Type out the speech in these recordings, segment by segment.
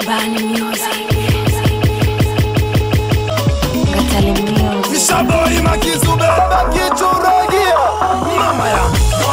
Bani Music. Ngatale Music. Shaboi makizube bakituragia mama ya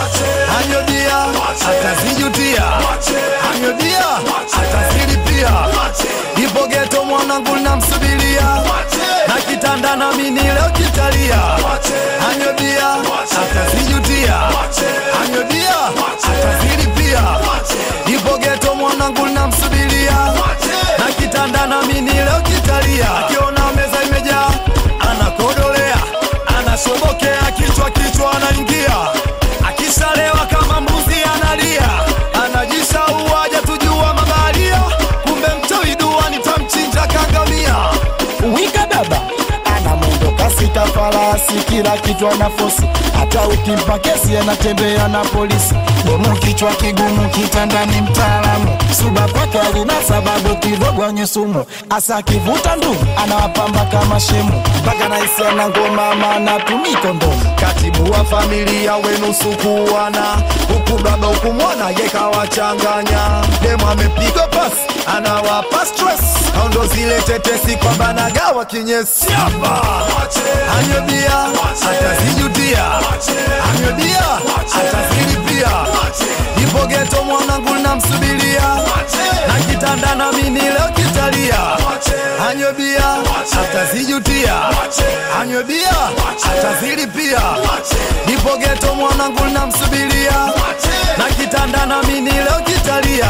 anyodia atazijutia anyodia atazilipia ipo geto mwanangu namsubiria na kitanda na mini leo kitalia anyodia atazijutia anyodia atazilipia ipo geto mwanangu namsubiria na kitanda na mini leo kitalia akiona meza imejaa anakodolea anashobokea kichwa kichwa anaingia akishalewa kama mbuzi analia anajishaua tujua mabaharia kumbe mtoi dua nitamchinja kangamia wika baba ana mwendo kasi ka farasi kila kitu ana fosi hata ukimpa kesi anatembea na polisi bomu kichwa kigumu kitandani mtaalamu suba kwake alina sababu kivogwenye sumu asa akivuta ndugu anawapamba kama shemu mpaka naisi ana ngoma maana tumi kondomu katibu wa familia wenu sukuana huku baba ukumwona yekawachanganya demu amepigwa pas anawapa stress au ndo zile tetesi kwamba nagawa kinyesi hapa anyobia atazijutia anyobia atazilipia ipo geto mwanangu namsubiria na kitanda na mini leo kitalia anyobia atazijutia anyobia atazilipia ipo geto mwanangu namsubiria na kitanda na mini leo kitalia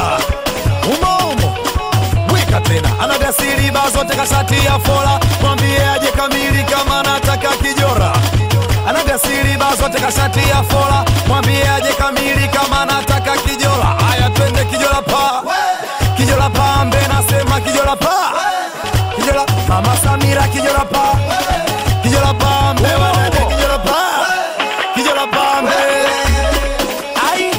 umoumo weka tena anagasiri baa zote kashati ya fola mwambie aje kamili kama anataka kijora anagasiri baa zote kashati ya fola mwambie aje kamili kama anataka kijora haya twende kijora pa kijora pambe nasema kijora pa kijora mama samira kijora pa kijora pambe wadada kijora pa kijora pambe ai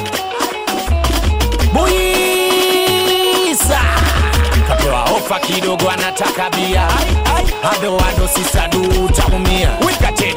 buisa kapewa ofa kidogo anataka bia ado ado sisadu utaumia wika tena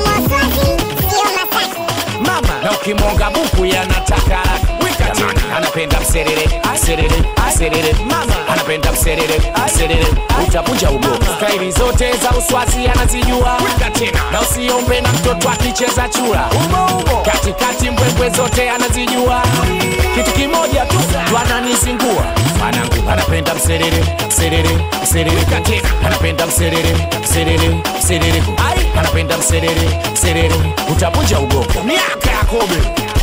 mama na ukimwonga buku yanataka wika tena anapenda mserere serere serere mama anapenda mserere serere utavunja ugo staili zote za uswazi anazijua wika tena na usiombe na mtoto akicheza chura katikati mbwembwe zote anazijua kitu kimoja tu ndo ananizingua mwanangu anapenda mserere serere serere katena anapenda mserere serere serere ai anapenda mserere serere utavunja ugogo miaka ya kobe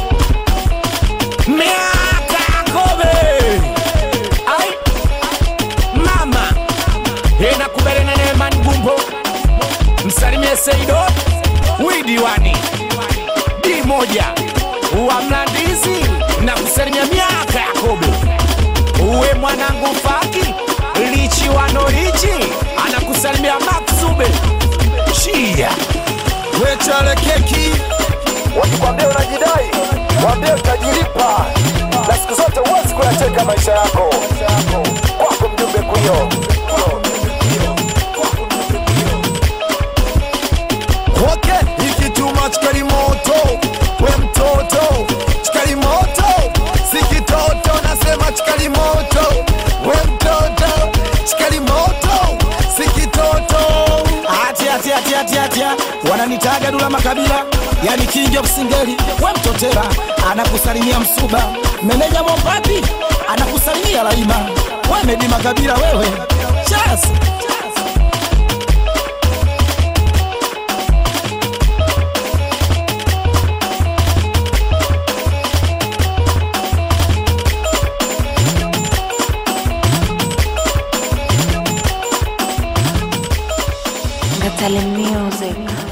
miaka ya kobe ai mama enakuberena nemani gumbo msalimie seido widiwani di moja wa mlandizi na kusalimia miaka ya kobe uwe mwanangu faki lichi wanolichi anakusalimia maksube shia wechale keki wakikwambia unajidai waambie utajilipa na siku zote huwezi kuyacheka maisha yako kwako mjumbe kuyo Okay, ikituma chikali moto, we mtoto, chikali moto, si kitoto, nasema chikali moto, we mtoto, chikali moto, si kitoto. ati ati ati ati ati wananitaga dula makabila yani king of singeli we mtotera anakusalimia msuba meneja mopapi anakusalimia laima we medi makabila wewe chas Ngatale Music.